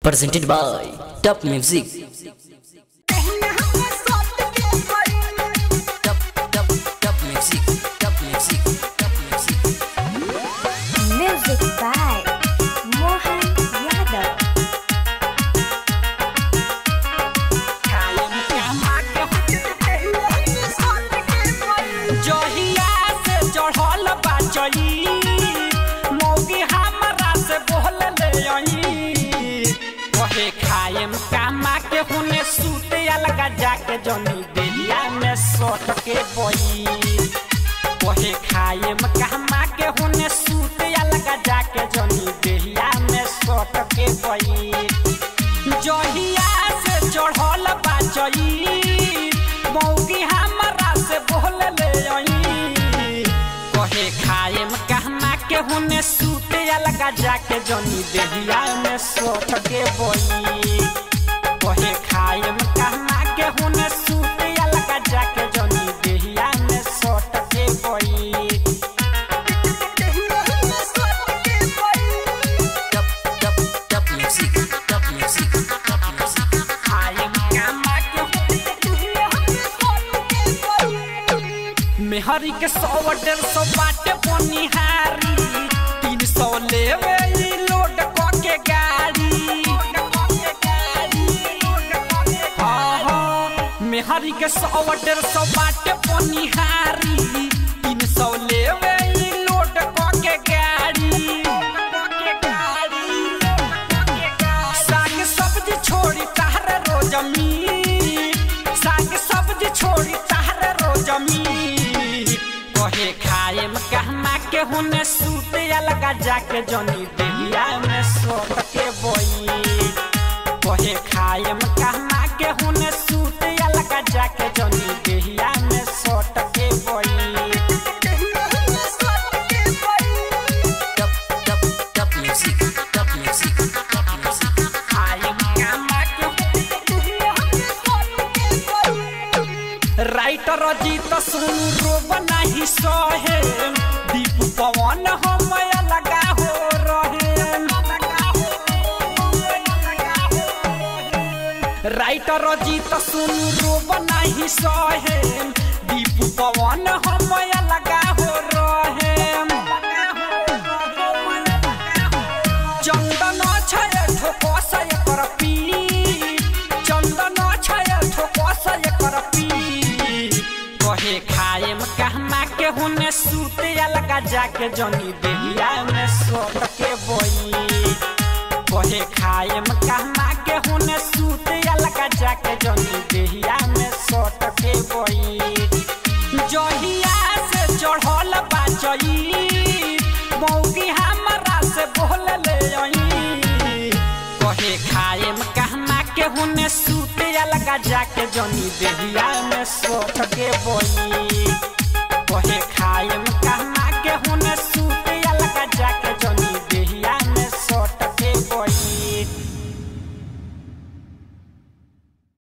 presented by Top Music. Top, top, top music. Top music. Top music. Music by Mohan Yadav. जहिया से चढ़ल बाचई मौगी हमरा से बोल ले आई कहे खाएम कामा के हुने सूते अलगा जाके जनी बेलिया में सट के बई कहे खाएम कामा के हुने सूते अलगा जाके जनी बेलिया में सट के बई जहिया से चढ़ल बाचई मौगी हमरा से बोल ले आई कहे खाएम कहना के हुने सूते अलगा जाके जनी देहिया में सोट के बोई कहे खाएम कहना के हुने सूते अलगा जाके जनी देहिया में सोट के बोई Top, top, top music. Top music. Top music. खाएम कहना के मेहरी के सौ डेढ़ सौ बाटे बनिहारी तीन सौ लेवे ई लोड क के गाड़ी हाँ, हाँ, मेहरी के सौ डेढ़ सौ बाटे बनिहारी तीन सौ लेवे ई लोड क के गाड़ी साग सब्जी छोड़ी ताहर रोजमी साग सब्जी छोड़ी ताहर रोजमी कहे खाएम कहना के हुने सूते अलगा जाके जनी देहिया में सोट के बोई कहे खाएम कहना के हुने सूते अलगा जाके जनी देहिया में सोट के बोई Top, top, top music. Top music. Top music. खाएम कहना के राइटर जीत सुनु रोब नहीं सहे दीप पवन हम लगा हो रहे राइटर जीत सुनु रोब नहीं सहे दीप पवन हम लगा हो रहे चंदन छय ठोकस एकर पी चंदन छय ठोकस एकर पी कहे खाएम कहना के हुने सूते अलगा जाके जनी देहिया में सोट के बोई कहे खाएम कहना के हुने सूते अलगा जाके जनी देहिया में सोट के बोई जहिया से चढ़ल बाचई मौगी हमरा से बोल ले आई कहे खाएम कहना के हुने सूते अलगा जाके जनी देहिया में सोट के बोई कहे खाएम कहना